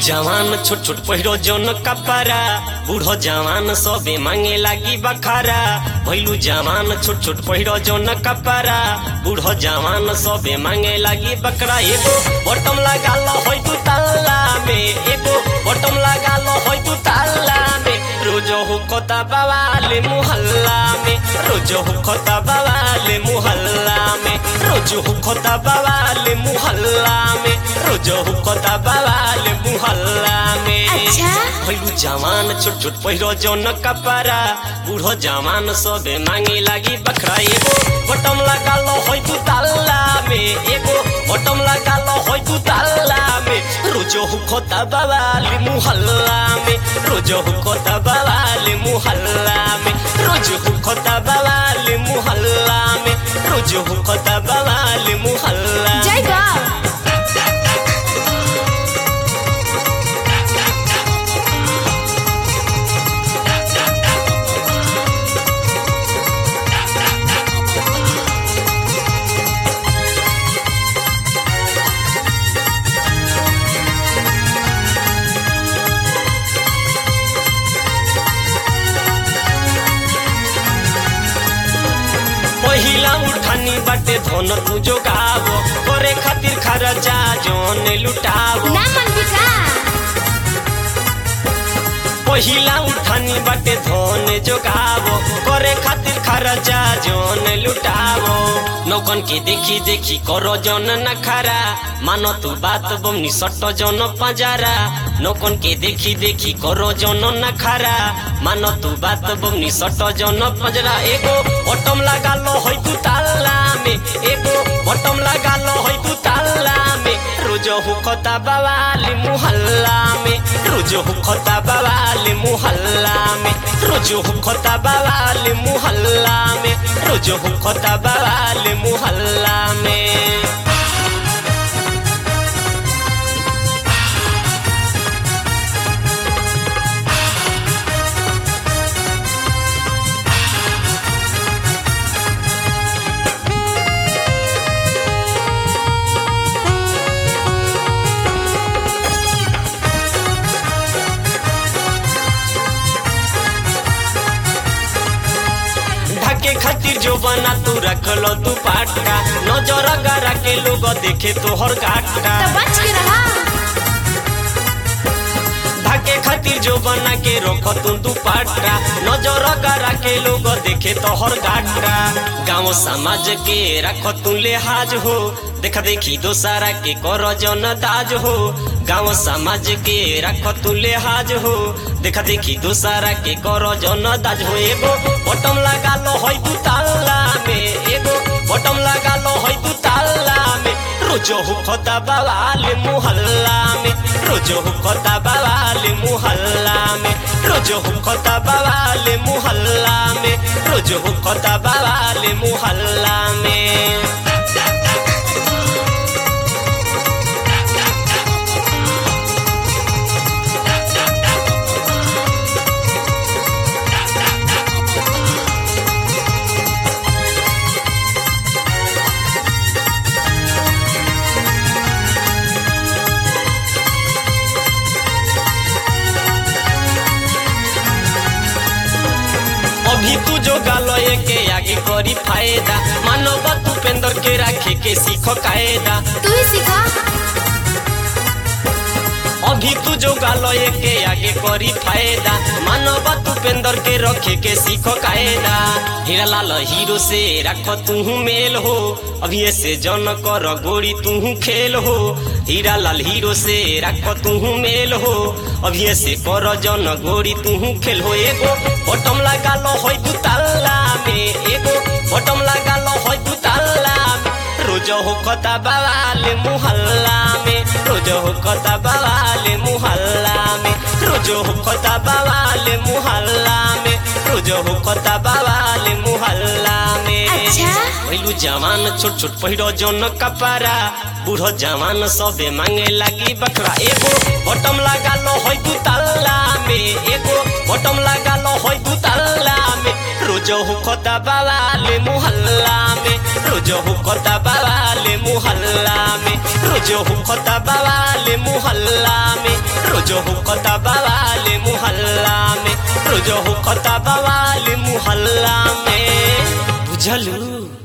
जवान छोट छोट पहिरो जौन कपड़ा बूढ़ो जवान सबे मांगे लागी बखारा भैलू जवान छोट छोट पहिरो जौन कपड़ा बूढ़ो जवान सबे मांगे लागी बकरा एगो बटम लगा लो होय तू ताला में एगो बटम लगा लो होय तू ताला में रोजो हुकोता बवाले मुहल्ला में रोजो हुकोता बवाले मुहल्ला में रोजो हुकोता बवाले मुहल्ला में रोजो हुकोता बवाले मुहल्ला में अच्छा। भैलू जवान छोट छोट पहिरो जौन कपड़ा बूढ़ो जवान सबे मांगे लागी बखरा एगो बटम लगा लो होय तू ताला में एगो बटम लगा लो होय तू ताला में रोजो हुकोता बवाले मुहल्ला में रोजो हुकोता बवाले मुहल्ला में रोजो हुकोता बवाले मुहल्ला में रोजो हुकोता बवाले मुहल्ला जय बा पहिला उठानी बाटे धन तू जोगावो करे खातिर खर्चा जोन लुटावो ना मन बिका पहिला उठानी बाटे धन जोगावो करे खातिर खर्चा जोन लुटावो नौकन के देखी देखी करो जन नखरा मानो तू बात बमनी सट जन पजारा नौकन के देखी देखी करो जन नखरा मानो तू बात बमनी सट जन पजरा एगो बटम लगा लो होय तू ताला में एगो बटम लगा लो होय तू ताला में रोज हुकता बवाली मुहल्ला में रोज हुकता बवाली मुहल्ला में रोज हुकता बवाली मुहल्ला में रोज हुकता बवाली मुहल्ला में ढके खातिर जो बना तू रखलो तू पाटका नजर गरा के लोग देखे तोहर काटका तो बच के रहा ढके खातिर जो बना के रख तू तू पाटका नजर गरा के लोग देखे तोहर काटका गाँव समाज के रख तू लिहाज हो देखा देखी दोसारा के कर जन दाज हो गाँव समाज के रख तू लिहाज हो देखा देखी दोसारा के कर जन दाज हो एगो बटम लगा लो होय तू ताला में एगो बटम लगा लो होय तू ताला में रोजो हुकता बवाल मुहल्ला में रोजो हुकता बवाल मुहल्ला में रोजो हुकता बवाल मुहल्ला में रोजो हुकता बवाल मुहल्ला में अभी तू जो गालो के आगे करी फायदा मानव तूपेंद्र के राखे के सीख कायदा तू ही सिखा अभी तू जो गालो के आगे करी फायदा मानव तूपेंद्र के रखे के सीख कायदा हीरा लाल हीरो से रख तू मेल हो अभी ऐसे जन कर गोरी तू खेल हो हीरा लाल हीरो से रख तू मेल हो अभी ऐसे कर जन गोरी तू खेल हो एगो बटम लगा लो होय तू ताला में एगो बटम लगा लो होय तू ताला में रोज होकता बवाल मुहल्ला में रोज होकता बवाल मुहल्ला में रोज होकता बवाल मुहल्ला में रोज होकता बवाल मुहल्ला में अच्छा। पहिलू जवान छोट छोट पहिरो जौन कपड़ा बूढ़ो जवान सबे मांगे लागी बकरा एगो बटम लगा लो होय तू ताला में एगो बटम लगा लो होय तू ताला में रोज हुकता बवाल मुहल्ला में रोज हुकता बवाल मुहल्ला मुहल्ला में रोजो हुकता बवाल मुहल्ला में रोजो हुकता बवाल मुहल्ला में रोजो हुकता बवाल मुहल्ला में बुझलू